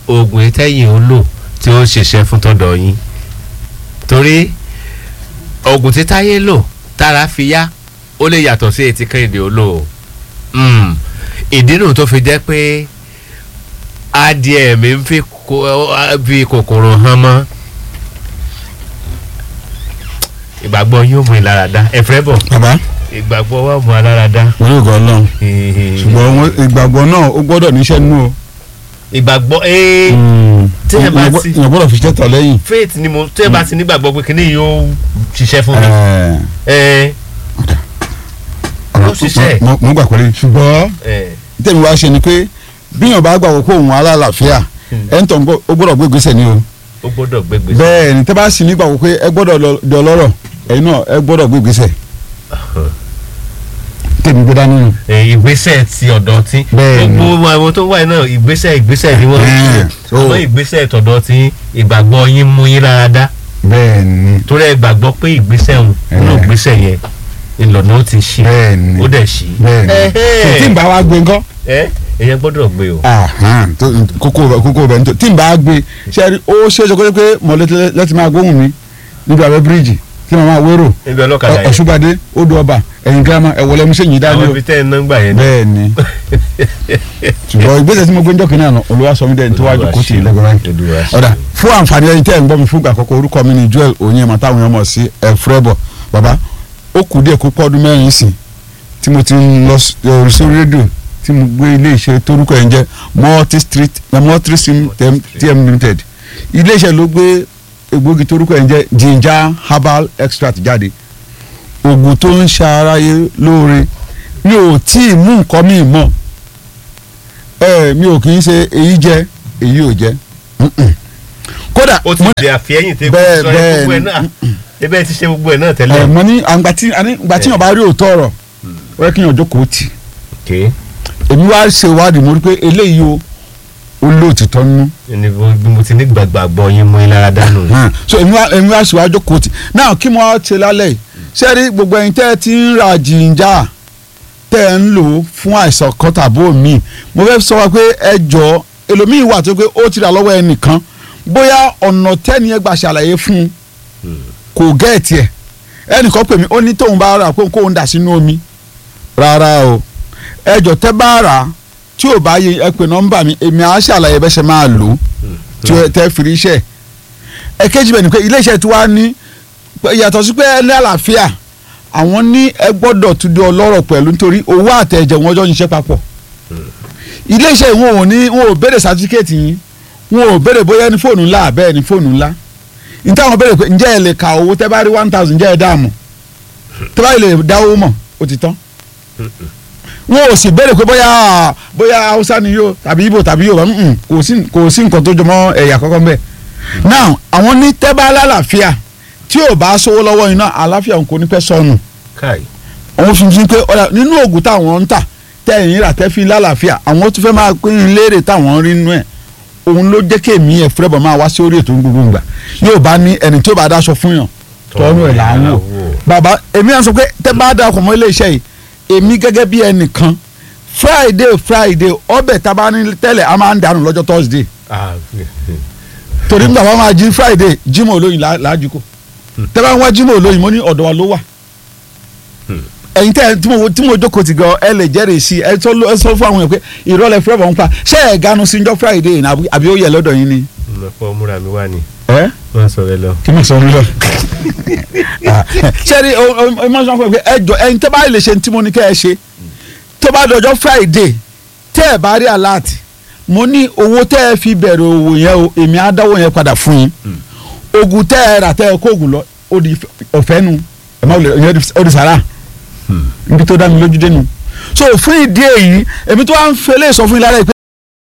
oògùn ìtẹ́yìn ó lò tí ó ṣiṣẹ́ fún tọ́dọ̀ yín torí oògùn tí táyé lò tára fi yá ó lè yàtọ̀ sí etí kẹ́hìndé ó lò ó Mm. ìdí nù tó fi jẹ́ pé adìẹ mi ń fi ko- fi kòkòrò hàn mọ́ ìgbàgbọ́ yóò mú ìlaradá ẹ̀fẹ́ bọ̀ bàbá ìgbàgbọ́ wà mú aláradá wọn yóò gbọ́ lọ́n ṣùgbọ́n wọn- ìgbàgbọ́ náà ó gbọ́dọ̀ níṣẹ́ nínú o. ìgbàgbọ́ ee tí ẹ bá Èèyàn ti- gbọ́- èèyàn gbọ́dọ̀ fi ṣẹ́tọ̀ lẹ́yìn. faith ni mo tí ẹ bá ti nígbàgbọ́ pé kíní yóò ṣiṣẹ́ fún mi Ẹ̀ẹ́, ẹ ọ̀rọ̀ Ó ṣiṣẹ́. mo- mo gbà pẹ̀lú ṣùgbọ́n ẹ tẹ̀mí wá ṣe ni pé bíyàn bá gbàgbọ́ pé òun alálàáfíà ẹ̀ ń tọ́ ó gbọ́dọ̀ gbé ìgbésẹ̀ ni o. ó gbọ́dọ̀ gbégbé bẹ́ẹ̀ ni tẹ́ bá sì nígbàgbọ́ pé ẹ gbọ́dọ̀ lọ- di ọlọ́rọ̀ ẹ̀yin náà ẹ gbọ́dọ̀ gbé ìgbésẹ̀. tẹ̀mí gbé dání nù. ìgbésẹ̀ ti ọ̀dọ̀ tí Bẹ́ẹ̀ ni. gbogbo àwọn tó wà náà ìgbésẹ̀ ìgbésẹ̀ ni wọ́n ń Ẹ̀ẹ́, ṣe so- àmọ́ ìgbésẹ̀ tọ̀dọ̀ tí ìgbàgbọ́ yín mú yín láradá bẹ́ẹ̀ ni torí ẹ gbàgbọ́ pé ìgbésẹ̀ òun nínú Ẹ̀ẹ́. ìgbésẹ̀ yẹn ìlànà ó ti ṣe bẹ́ẹ̀ ni ó dẹ̀ ṣí bẹ́ẹ̀ ni so tí n bá wá gbé ńkọ́ ẹ ẹ̀yẹn gbọ́dọ̀ gbé o ahan tó kókó bẹ kókó bẹ nítorí tí n bá gbé ṣe rí ó ṣe é ṣe kó jẹ́ pé mọ̀lẹ́tì láti máa gbóhùn mi níbi abẹ́ bíríìjì tí mo máa wérò níbi ọlọ́kadà yẹn ọ̀ṣùbàdé odò ọba ẹ̀yìn girama ẹ̀wọ̀lẹ́ mi ṣèyí dání àwọn o ibi tẹ́ ẹ náà gbà yẹn náà bẹ́ẹ̀ ni ṣùgbọ́n ìgbésẹ̀ tí mo gbé ń jọ́kìn náà olúwa sọ mí dẹ́ni tó wájú kó tì í lẹ́gbẹ̀rẹ́ Olúwa ṣe. ọ̀dà fún àǹfààní ẹni tẹ́ ẹ̀ ń gbọ́ mi fún ìgbà àkọ́kọ́ orúkọ mi ni Joel Onyema táwọn èèyàn mọ̀ sí ẹ̀fúrẹ́bọ̀ bàbá ó kù díẹ̀ kó pọ́ọ́dún mẹ́rin sìn tí mo ti ń lọ s- eh, sórí rédíò tí mo gbé ilé iṣẹ́ torúkọ ẹ̀ ń jẹ́ multi street eh, multi stream tm TM limited ilé iṣẹ́ ló gbé egbògi torúkọ ẹ̀ ń jẹ́ ginger herbal extract jáde oògùn tó ń ṣe aráyé lóore mi ò tí ì mú nǹkan mi mọ̀ ẹ mi ò kì í ṣe èyí jẹ èyí ò jẹ Mm-mm. kódà ó ti mo- di àfihẹ́yìn tẹ́ Bẹ́ẹ̀, kó sọ ẹ bẹ́ẹ̀ gbogbo ẹ̀ ni. náà ebe ti ṣe gbogbo ẹ̀ náà ẹ tẹ́lẹ̀ mo ní àgbà tí àní ìgbà tí yàn bá rí òótọ́ ọ̀rọ̀ ó yẹ kí yàn jókòó tì ké èmi wá ṣe ìwádìí mo rí pé eléyìí o ó lóòtítọ́ nínú ní bí mo ti ní gbàgbọ́ yín mú yín lára dánù Hmm. so èmi wá èmi wá ṣe wá jókòó tì náà kí mo wá ṣe lálẹ́ yìí ṣé rí gbogbo ẹ̀yin tẹ́ ẹ ti ń ra jìnjà tẹ́ ẹ ń lò ó fún àìsàn kan tàbó mi mo fẹ́ sọ wá pé ẹ jọ ẹlòmíì wà tó pé ó ti rà lọ́wọ́ ẹnìkan bóyá ọ̀nà tẹ́ni ẹ gbà ṣàlàyé fún un kò gẹ́ẹ̀tì ẹ̀ ẹnìkan pè mí ó ní tóun bá rà pé kóun dà sínú omi rárá o ẹ jọ tẹ́ bá rà á tí ò bá yẹ ẹ pè nọ́mbà mi èmi á ṣàlàyé bẹ́ ṣe máa lò ó tí ẹ tẹ́ fi rí iṣẹ́ ẹ̀kejì bẹ̀ ni pé iléeṣẹ́ tí wàá ní yàtọ̀ sí pé ẹ ní àlàáfíà àwọn ní ẹ gbọ́dọ̀ tún di ọlọ́rọ̀ pẹ̀lú nítorí owó àtẹ̀jẹ̀ wọn jọ ń ṣiṣẹ́ papọ̀ iléeṣẹ́ wọn ò ní wọn ò béèrè sátífíkẹ́ẹ̀tì yín wọn ò béèrè bóyá ní fóònù ńlá àbẹ́ẹ̀ ní fóònù ńlá níta wọn béèrè pé ǹjẹ́ ẹ lè ka owó tẹ́ bá rí one thousand ǹjẹ́ ẹ dáàmú tẹ́ bá lè dá owó mọ̀ ó ti tán wọn ò sì béèrè pé bóyá bóyá haúsá ni yóò tàbí ibo tàbí yorùbá mm, kò sí kò sí nǹkan tó jọmọ́ ẹ̀yà kọ́kọ́ mbẹ́ now àwọn ní tẹ́ bá lálàáfíà tí ò bá sówó lọ́wọ́ iná àlàáfíà òun kò ní pẹ́ sọnù káì àwọn fi fi pé ọ̀dà nínú oògùn táwọn ń tà tẹ̀yìn rà tẹ́ fi lálàáfíà àwọn tó fẹ́ máa pín in léèrè táwọn rí nínú ẹ̀ òun ló jẹ́ kí èmi ẹ̀ fúrẹ́bọ̀ máa wá sí orí ètò gbogbo ìgbà yóò bá ní ẹni tí ó bá dáṣọ fún yàn tọ́nu ẹ̀ là ń wò bàbá èmi à ń sọ pé tẹ́ bá dà ọkọ̀ mọ́ ilé iṣẹ́ yìí èmi gẹ́gẹ́ bí ẹnìkan friday friday ọbẹ̀ tá a bá ní tẹ́lẹ̀ a máa ń dànù lọ́jọ́ thursday torí nígbà wọn máa jí friday jimoh olóyin láàjú kò tẹ́ bá ń wá jimoh olóyin mo ní ọ̀dọ̀ wa ló wà ẹ̀yin tẹ́ tí mo tí mo jókòó ti gan ẹ lè jẹ́rìí sí ẹ sọ ẹ sọ fún àwọn èèyàn pé ìrọ̀lẹ́ fúrẹ́bọ̀ ń pa ṣé ẹ̀ ganu sí njọ́ friday ní àbí- àbí ó yẹ lọ́dọ̀ yín ni. lọ́pọ̀ múra mi wá ni ẹ wọ́n sọ rẹ lọ. kí ni sọ mi lọ. sẹ́ni ẹ máa sọ fún mi pé ẹ jọ ẹ̀yin tẹ́ bá lè ṣe tí mo ní kẹ́ ẹ ṣe tó bá dọjọ́ friday tẹ́ ẹ bá rí alert mo ní owó tẹ́ ẹ fi bẹ̀rẹ̀ òwò yẹn o èmi á dáwọ́ yẹn padà fún yín oògùn tẹ́ ẹ rà tẹ́ ẹ kó oògùn lọ ó di ọ̀fẹ́ nu ẹ má wulẹ̀ ìyẹn ó di sàrà níbi tó dá mi lójú dé nu so fún ìdí èyí èmi tó wá ń fẹlẹ́ sọ fún yín lára yìí pé